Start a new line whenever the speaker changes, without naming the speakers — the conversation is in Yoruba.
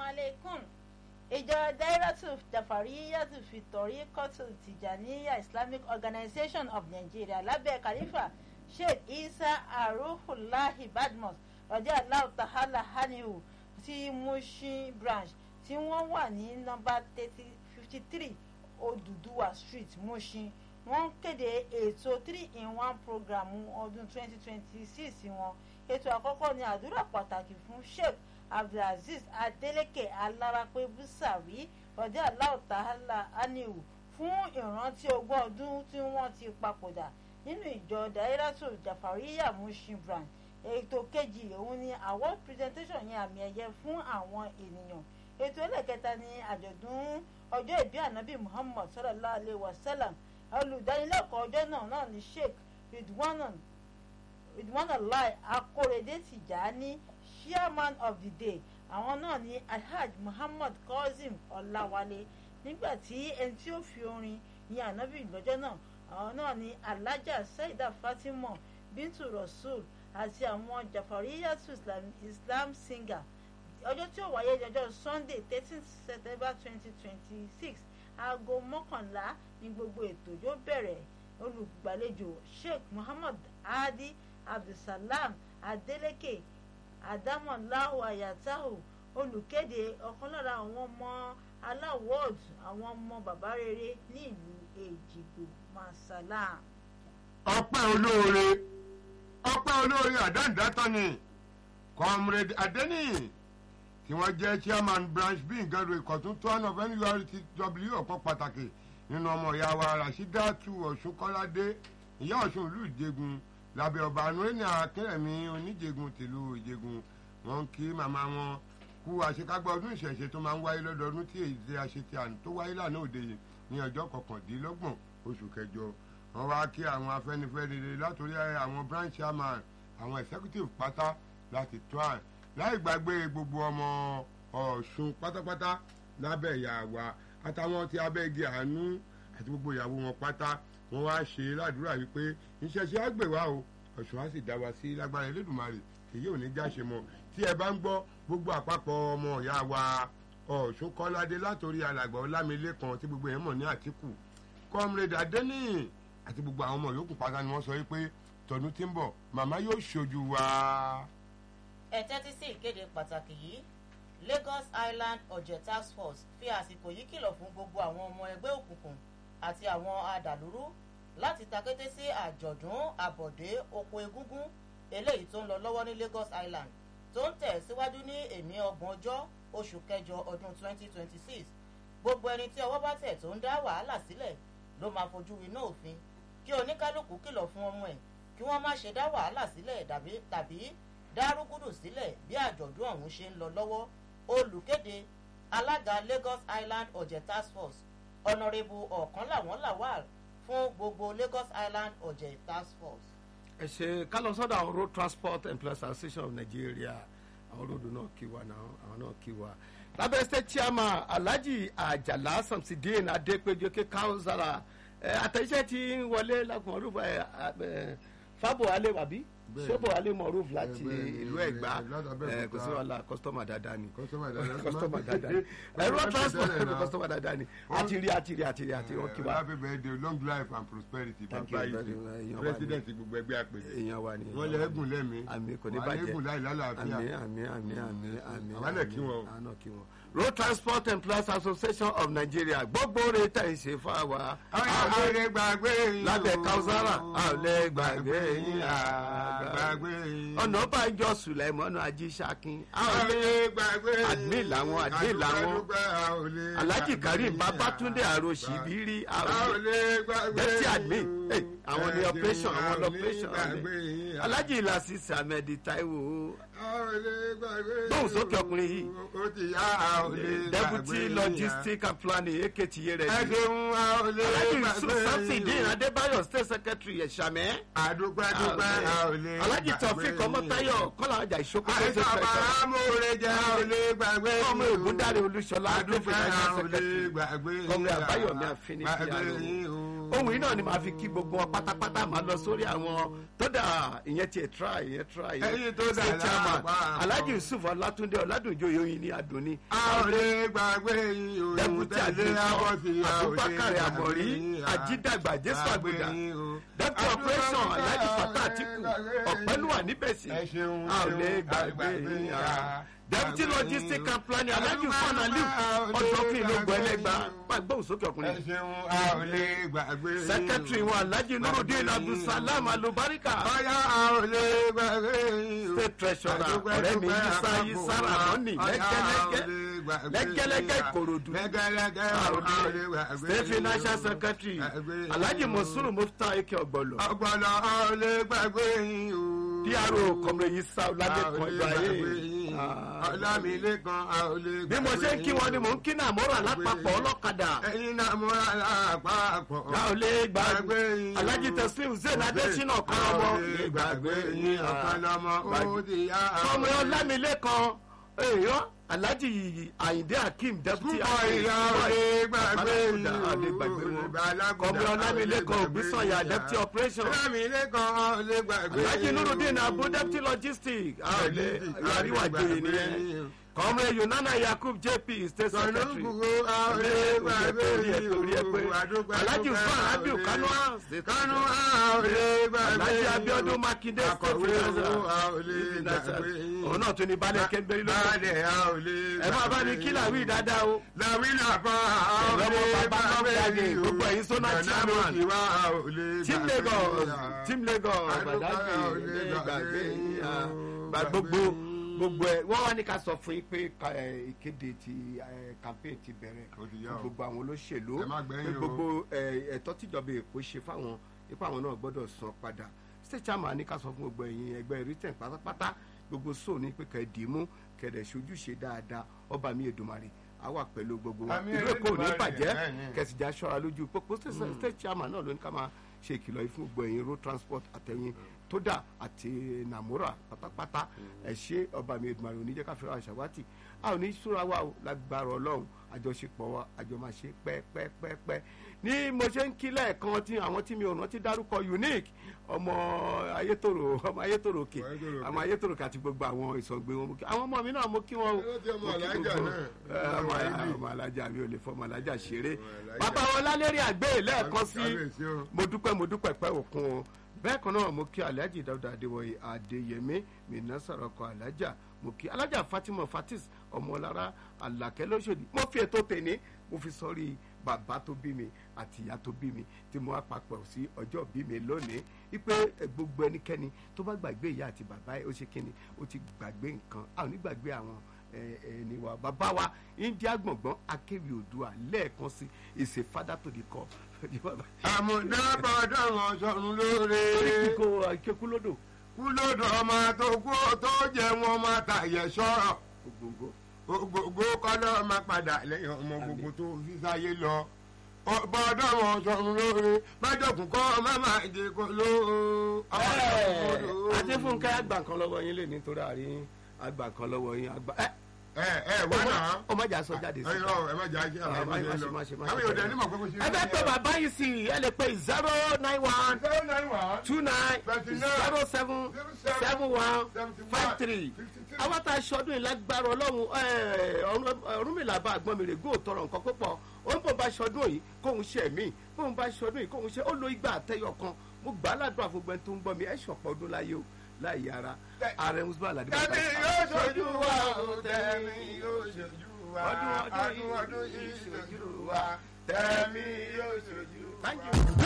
alaikum ìjọ dairatu jafariyatu fitori kotu tijaniya islamic organization of nigeria lábẹ́ khalifa sheikh isa arufulahi badmus rọjò aláwọ tahala hanihu ti mushin branch tí wọ́n wà ní nọ́mbà fifty three oduduwa street mushin wọ́n kéde ètò three in one program ọdún twenty twenty six wọn ètò àkọ́kọ́ ni àdúrà pàtàkì fún sheikh abdulaziz adeleke alarape busawi rọjò aláwọ tahala hanihu fún ìrántí ogún ọdún tí wọ́n ti papòdà nínú ìjọ dairatu jafariya mushin branch ètò kejì òun ni award presentation yẹn àmì ẹ̀yẹ fún àwọn ènìyàn ètò ẹlẹ́kẹta ni àjọ̀dún ọjọ́ ìbí ànábì muhammad sallallahu alayhi wa sallam olùdánilẹ́kọ̀ọ́ ọjọ́ náà náà ni sheikh ridwanullah akorede tijani chairman of the day àwọn náà ni alhaj muhammad kazeem ọláwálé nígbà tí ẹni tí ó fi orin yin ànábì lọ́jọ́ náà àwọn náà ni alhaja saida fatima bintu rasul àti àwọn jafariyatu islam, islam singer ọjọ́ tí ó wáyé ọjọ́ sunday thirteen september twenty twenty six aago mọ́kànlá ní gbogbo ètò yóò bẹ̀rẹ̀ olùgbàlejò sheikh muhammad hadi abdulsalam adeleke adamolahu ayatahu olùkéde ọ̀kan lára àwọn ọmọ aláwọ̀d àwọn ọmọ bàbá rere ní ìlú èjìgbò masala.
ọpẹ́ olóore ọpẹ́ olóore àdáǹdátọ́ ni comrade adeniyi tí wọ́n jẹ́ chairman branch b ngado ìkọ̀tún tán of nurtw ọ̀pọ̀ pàtàkì nínú ọmọ ìyá wa rasheedatu ọ̀ṣun kọ́ládé ìyá ọ̀ṣun ìlú ìjẹgun lábẹ́ ọba anúrẹ́nì akínrẹ̀mí oníjẹgun tìlú ìjẹgun wọn kí màmá wọn kú àṣekágbá ọdún ìṣẹ̀ṣe tó máa ń wáyé lọ́dọọdún tí èyí tí a ṣe ti àná tó wáyé lánàá òde yìí ní ọjọ́ kọkàndínlọ́gbọ̀n oṣù kẹjọ wọn wá kí àwọn afẹ́nifẹ́re látòrí àwọn branch chairman àwọn executive pátá láti tó à láì gbàgbé gbogbo ọmọ ọ̀ṣun pátápátá lábẹ́ ìyá wa àtàwọn tí abẹ́gi àánú àti gbogbo ìyàwó wọn pátá wọn wá ṣe ládùúrà wípé ìṣẹ̀ṣẹ̀ á gbè wá o ọ̀ṣun á sì dá wa sí lágbára elédùnmarè èyí ò ní jáṣe mọ́ tí ẹ bá ń gbọ́ gbogbo àpapọ̀ ọmọ ìyá wa ọ̀ṣun kọ́ládé látòrí alàgbà ọlámilékan tí gbogbo yẹn mọ̀ ní àtìkù comrade adeniyi àti gbogbo àwọn ọmọ yòókù pátá ni wọ́n sọ wípé tọdún tí ń bọ̀ màmá yóò ṣojú wa.
ẹ tẹ́tí sí ìkéde pàtàkì yìí lagos island ọ̀jẹ̀ task force fi àsìkò yìí kìlọ̀ fún gbogbo àwọn ọmọ ẹgbẹ́ òkùnkùn àti àwọn adàlúrú láti takété sí àjọ̀dún àbọ̀dé oko egúngún eléyìí tó ń lọ lọ́wọ́ ní lagos island tó ń tẹ̀ síwájú ní èmi ọgbọ̀n ọjọ́ oṣù kẹjọ ọdún 2026 gbogbo ẹni tí ọwọ́ bá tẹ̀ tó ń dá wàhálà sílẹ̀ ló máa fojú winá òfin kí oníkálukú kìlọ̀ fún ọmọ ẹ̀ kí wọ́n má ṣe dá wàhálà sílẹ̀ tàbí dá rúgúdù sílẹ̀ bí àjọ̀dún ọ̀hún ṣe ń lọ lọ́wọ́ olùkéde alága lagos island ọ̀jẹ̀ task force ọ̀nàrẹ́bù ọ̀kan làwọn làwà fún gbogbo lagos island ọ̀jẹ̀ task force.
ẹ ṣe ká lọ sọ́dọ̀ àwọn road transport employees association of nigeria àwọn ròdù náà kí wa náà àwọn náà kí wa lábẹ́ state chairman alhaji ajala samsidin adepejo ke kausara àtẹ̀jíṣẹ́ ti ń wọlé lákùnrin ọdún fábọ̀ alẹ́ wàbí sọ́bọ̀ alẹ́ mọ̀rúf láti ìlú ẹ̀gbá kò sí wàhálà kọ́sítọ́mà dáadáa ni kọ́sítọ́mà dáadáa ni ẹ̀rọ transport kọ́sítọ́mà dáadáa ni àti rí àti rí àti rí àti rí ọkì wa.
happy birthday long life and prosperity bàbá yìí president gbogbo ẹgbẹ́ àpèjẹ
èèyàn wa ni
wọ́n lè ẹ́gùn lẹ́mí
àmì kò ní bàjẹ́
ẹ́gùn láì lálàáfíà
àmì àmì àmì àmì àmì
àwọn náà kí wọn o.
àwọn náà kí wọn. road transport employees association of nigeria gbogbo rẹ̀ tẹ̀ ń ṣe fún wa.
àwọn ò lè gbàgbé yín o.
lábẹ́ kausara a ò lè gbàgbé yín
gbàgbé yín.
ọ̀nà bàjọ́ sùlẹ̀mọ́nù ajíṣakin a
a
ò
ò
lè
lè gbàgbé yín.
admin làwọn admin làwọn
àdúgbò a ò lè
alhaji
gbàgbé
karim
yín.
babatunde aroṣibiri
a ò
àwọn
lè gbàgbé
deputy
yín.
admin eh, àwọn ni operation
A ò
àwọn
lè
operation
gbàgbé yín.
alhaji ilasi samedi taiwo
a ò lè gbàgbé yín.
Gbóhùn sókè ọkùnrin yìí.
ó ti yá a ò lè gbàgbé
deputy
yín.
logistic and planning eketiye rẹ
ẹ ṣeun a ò lè
alhaji
gbàgbé
yusuf samsudin
yín.
adébáyọ̀ state secretary ẹ̀ṣàmẹ́
àdúgbò àdúgbò a ò lè lè
alájì
gbàgbé
tọ̀fíìk ọmọtáyọ̀ kọ́lá ọjà ìṣókòtò
àìsàn
ṣe fẹ́
àbára amóore jẹ́ ò lè gbàgbé
ọmọ ègúndáre olúṣọlá
àdúgbò
adúgbò
ò lè
secretary
gbàgbé
Kọ́mrẹ́ Àbáyọ̀mí Àfínní
gbàgbé
Piano.
yín o.
ohun yìí náà ni màá fi kí gbogbo wọn pátápátá máa lọ sórí àwọn tó dà ìyẹn tiẹ̀ try ìyẹn try
Ẹ̀yin tó dà
State chairman
lápá.
alhaji yusuf ọlátúndé ọládùnjọ yòóyin ní adùnní
a ò lè gbàgbé yín o.
deputy
tẹ̀lé abọ́ sí
àdìsọ
a ò lè
abubakar
gbàgbé
amori
yín, a
ajídàgbà jésù
gbàgbé
àgbèdà
yín o.
deputy operation alhaji fatah atiku ọ̀pẹ́lúwà níbẹ̀sì
Ẹ ṣeun,
a ò lè
ṣeun,
gbàgbé
gbàgbé
yín
yín,
a.
a.
deputy
Gbàgbé
logistic
yín o.
and planning alhaji fana liu ọ̀dọ́fin lóògùn ẹlẹ́gbà gbóhùn sókè
ẹ
ọkùnrin
ṣeun a ò lè gbàgbé yín o.
secretary wa alhaji nurudin abdulsalam alubarika
Bọ́yá a ò lè gbàgbé yín o.
state treasurer
Àdúpẹ́,
ọ̀rẹ́ mi
dúpẹ́,
yisa
àpapọ̀
yisara
wa.
mọ́nì
Bọ́yá a ò
lẹ́gẹ́lẹ́gẹ́
lè gbàgbé
lẹ́gẹ́lẹ́gẹ́
yín o.
ìkòròdú
lẹ́gẹ́lẹ́gẹ́ a ò lè gbàgbé
state
yín o.
financial secretary
Gbàgbé yín
alhaji
o.
mosuru mufta eke ọgbọlọ
ọgbọ̀nà a ò lè gbàgbé yín o.
pro kọmre yisa
a ò
ọládẹkùn
lè gbàgbé
ibrahim
yín o.
Ah.
ọlámilékan a ò lè gbàgbé
bí mo ṣe ń kí wọn ni mò ń kí náà mọ́ra
Gbàgbé
lápapọ̀
yín.
ọlọ́kadà
ẹ̀yin náà mo rà lápapọ̀.
a ò lè gbàgbé
Gbàgbé yín o.
alhaji teslim zain adesina ọ̀kan
a
ọmọ
ò lè gbàgbé yín ọ̀kan lọ́mọ ó di yá.
kọmre ọlámilékan èèyàn alhaji ayinde hakeem deputy
púpọ̀ ìyá ò lè gbàgbé yín o.
àdé gbàgbé wọn
Alágùdà,
kọmre
a ò lè
ọlámilékan
gbàgbé
ògbésànyà
yín.
deputy operation
ọlámilékan a ò lè gbàgbé
alhaji
yín o.
nurudin abu deputy logistics a ò lè àríwá joyè nìyẹn kọmre yunana yakub jp state secretary
Sọ̀nùkùkù a ò lè gbàgbé yín o. Àdúgbò
alhaji usman
a ò
abiu
lè-
kanu
Kánú a ò lè gbàgbé
alhaji
yín o.
abiodun makinde state
Akọ̀wé
treasurer
owó a ò lè gbàgbé yín o.
òun náà tún ní balẹ̀ kẹ́ńbẹ́rì lọ́wọ́
Báàlẹ̀ a ò lè
ẹ máa bá ní kí làwí dáadáa o
Làwínà pa a ò
Ẹ̀rọ
lè
ọmọ bàbá
gbàgbé
Lọ́mọdé,
yín o.
gbogbo ẹ̀yin Zonal
Ìgbàna
chairman.
mo kì wá a ò lè
team
gbàgbé
lagos
yín o.
team lagos
Àdúgbò
gbàdágbé
a ò lè
gbàgbé
gbàgbé yín o.
gba gbogbo gbogbo ẹ wọn wá ní ká sọ fún yín pé ka- ẹ, ìkéde ti ẹ, campaign ti bẹ̀rẹ̀
Ó ti yá
fún
o.
gbogbo àwọn olóṣèlú
Ẹ má gbẹ̀yìn
pé
o.
gbogbo ẹ, ẹ̀tọ́ tíjọba èkó ṣe fáwọn ipá àwọn náà gbọ́dọ̀ san padà state chairman ní ká sọ fún gbogbo ẹ̀yin ẹgbẹ́ written pátápátá gbogbo sóò ní pé kẹ́ ẹ dì í mú kẹ̀dẹ̀ ṣojúṣe dáadáa ọba mi èdùmarè á wà pẹ̀lú gbogbo wa
Àmín
ìlú èkó ò ní
Elédùmarè,
bàjẹ́
bẹ́ẹ̀ ni.
kẹsìjà ṣọ́ra lójú pópó state chairman náà ló ní ká máa ṣe ìkìlọ̀ yìí fún gbogbo ẹ̀yin road transport àtẹ̀yìn tódà àti nàmúrà pátápátá ẹ ṣe ọba mi Èdùmàrè oníjẹ́ ká fẹ́ràn àṣàwátì a ò ní súra wa o lágbára ọlọ́run àjọṣepọ̀ wa àjọ máa ṣe pẹ́pẹ́pẹ́pẹ́ ní mo ṣe ń kí lẹ́ẹ̀kan tí àwọn tí mi ò rántí dárúkọ unique ọmọ ayétòrò ọmọ ayétòrò òkè
Ayétòrò Òkè.
ọmọ ayétòrò òkè àti gbogbo àwọn ìsọ̀gbé wọn mo kí àwọn ọmọ mi náà mo kí wọn o
Ó ti ọmọ
Mo kí
alájà
gbogbo-
náà.
ẹ, ọmọ
Ọmọ
ọmọ alájà mi ò lè fọmọ alájà ṣeré
alájà.
bàbá wọn lálẹ́rìí àgbẹ̀ lẹ́ẹ̀kan sí
Kábíyèsí o.
mo dúpẹ́ mo dúpẹ́ pẹ́ òkun o bẹ́ẹ̀ kan náà mo kí alhaji dawuda adéwọ̀yì adéyẹmí mina sọ̀rọ̀kọ alájà mo kí alájà fatima fatis ọmọlára alakẹ́ lóṣòdì mo fi ètò tèmi mo fi sọ́rí bàbá tó bí mi àti ìyá tó bí mi tí mo wá papọ̀ sí ọjọ́ bí mi lónìí wípé ẹ, gbogbo ẹnikẹ́ni tó bá gbàgbé ìyá àti bàbá ẹ̀ ó ṣe kíni ó ti gbàgbé nǹkan a ò ní gbàgbé àwọn ẹ, ẹni wa bàbá wa india gbọ̀ngbọ́n akéwì òdua lẹ́ẹ̀kan sí ìṣe fada tó di kọ́
àmúdábọ̀dọ̀ wọn sọ̀run lóore.
kíkó ìkékú lódò
kú lódò ọmọ tó kú tó jẹ wọn máa tàyẹ̀ sọ̀rọ̀.
ògbóngbó.
gbogbo kọ́lọ́ máa padà lẹ́yìn ọmọ gbogbo tó fi sáyé lọ. bọ́dọ̀ wọn sọ̀run lóore májọ̀kùn kọ́ má máa jẹ kó ló.
adéfúnkẹ́ àgbà kan lọ́wọ́ yín lè nítorí àárín àgbà kan lọ́wọ́ yín àgbà. ẹ
ẹ ẹ wá náà.
ọmọ ìjà sọ jáde sí.
ẹ yọ ẹ má jà á jẹ àwọn ọmọ yẹn lọ. àwọn yóò dẹ ní mọ̀ pé kò sí.
ẹ bẹ pé bàbá yìí sí ẹ lè pe zero nine one
zero nine one
two nine
Twenty nine.
zero seven seven one five three
Fifty-two.
àwọn tá a ṣọdún yìí lágbára ọlọ́run ẹ, Ọ̀run- Ọ̀rúnmìlà bá àgbọn mi rè gó tọrọ nǹkan púpọ̀ ó ń bò bá ṣọdún yìí kóun ṣe mí bóun bá ṣọdún yìí kóun ṣe ó lo igba àtẹyọ kan mo gbà á ládùúgbò àfọgbẹ́ tó ń gbọ́ mi ẹ̀ ṣọ̀pọ̀ ọdún láyé o láyé ara ààrẹ musba aládé bàbá
tẹ̀mí
ìsà.
yóò ṣojú wa o tẹ̀mí yóò ṣojú wa
Ọdún ọdún
ọdún ọdún yìí ṣojú wa tẹ̀mí yóò ṣojú wa.
Thank you.